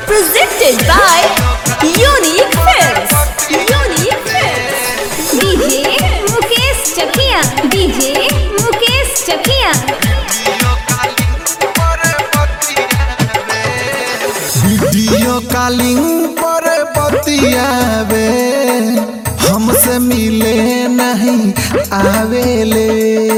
Presented by Unique Films. Unique Films. DJ Mukesh Chakia. DJ Mukesh Chakia. Video calling पर बतियावे हमसे मिले नहीं आवेले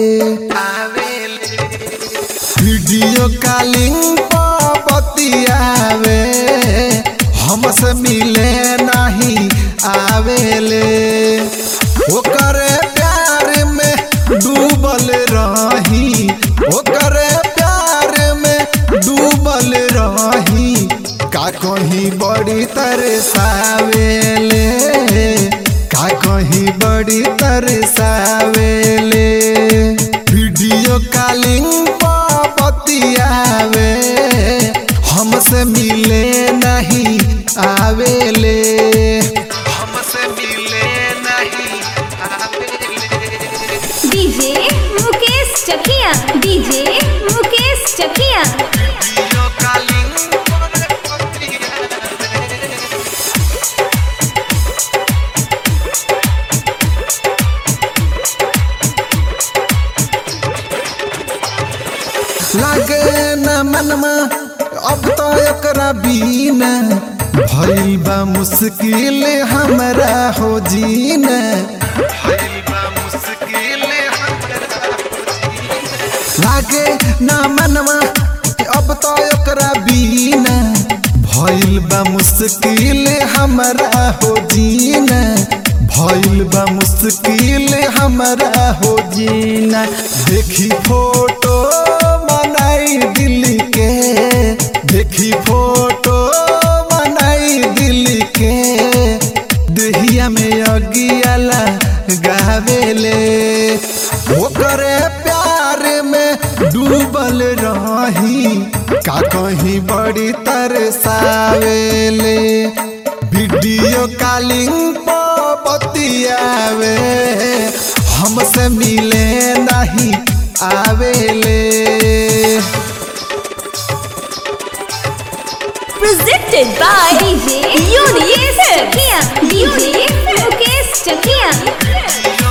वीडियो कॉलिंग पर बतियावे हमसे मिले नहीं आवेले ओकरे प्यार में डूबल रही ओकरे प्यार में डूबल रही का कहीं बड़ी तरसावेले का कहीं बड़ी तरसावेले वीडियो कॉलिंग पर बतियावे हमसे मिले नहीं आवेले हमसे मिले नहीं DJ Mukesh Chakia. DJ Mukesh Chakia. Video calling पर बतियावे लागे न मनमा अब तो एकरा बीना भइल बा मुश्किल हमरा हो जीना भइल बा मुश्किल हमरा हो जीना। लागे न मनवा अब तो एकरा बीना भइल बा मुश्किल हमरा हो जीना भइल बा मुश्किल हमरा हो जीना देखी फोटो बनाई दिल के देखी फोटो बनाई दिल के दहिया में अगियाला गावेले ओकरे प्यार में डूबल रही का कहीं बड़ी तरसावेले वीडियो कॉलिंग पर बतियावे हमसे मिले नहीं आवेले Presented by DJ Unique Chakia. DJ Mukesh Chakia.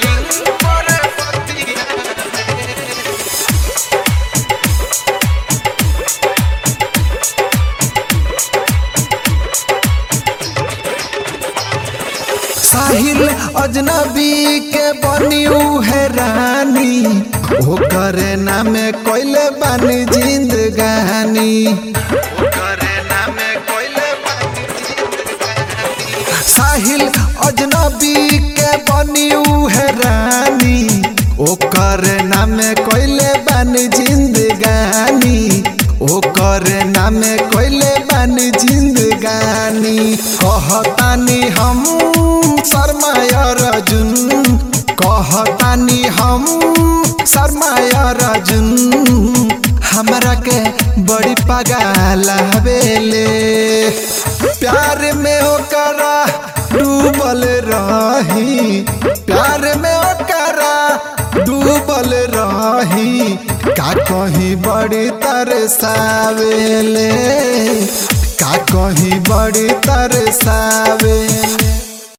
साहिल अजनबी के बनियू है रानी ओकर नाम कोइले बानी जिंदगानी ओकरे नामे कोइले बानी जिंदगानी। साहिल अजनबी के बनियू है रानी ओकर नाम कोइले बानी जिंदगानी ओकर नाम कोइले बानी जिंदगानी कहतानी हम शर्माय रजुन कहतानी हम शर्माय रजुन हमरा के बड़ी पगाल हवेले प्यार में ओकरा डूबल रही प्यार में ओकरा डूबल रही का कहीं बड़ी तरसावेले का कहीं बड़ी तरसावेले